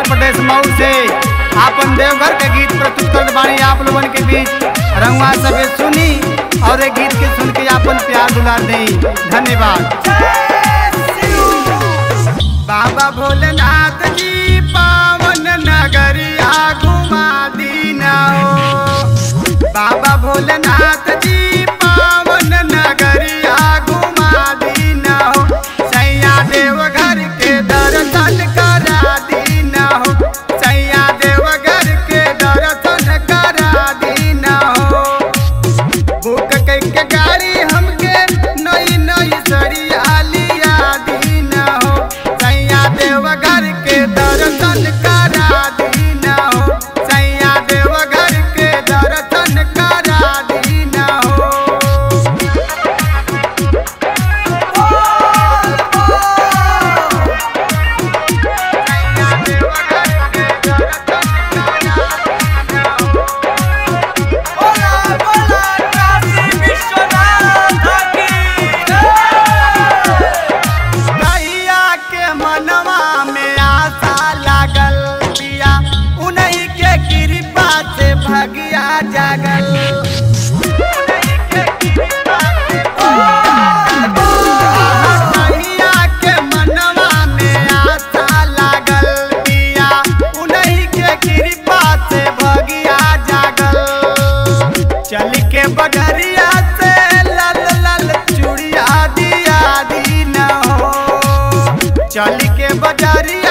प्रदेश मऊ से आपन देवघर के गीत प्रस्तुत करत बानी आप लोगन के बीच रंगवा सबे सुनी और ये गीत के सुन के आपन प्यार दुलार देई धन्यवाद बाबा भोलेनाथ जी पावन नगरिया घुमा दीना हो बाबा भोलेनाथ जी पावन नगरिया घुमा दीना हो सैया देवघर के दर्शन करा दीना हो सैया देवघर के दर्शन करा दीना हो बुक के गाड़ी हमके नई नई सरिया लिया दीना हो सैया देवघर के दर्शन करा दीना हो सैया देवघर के दर्शन करा दीना हो सैया देवघर के दर्शन करा दीना हो बोला बोला काशी विश्वनाथ की भैया के मनवा में आशा लागल पिया उन्हीं के कृपा से भगिया जागल उन्हीं के कृपा से भैया के मनवा में आशा लागल पिया उन्हीं के कृपा से भगिया जागल चल के बडरिया से लल लल चूड़िया दिया दीना हो चल के बजरिया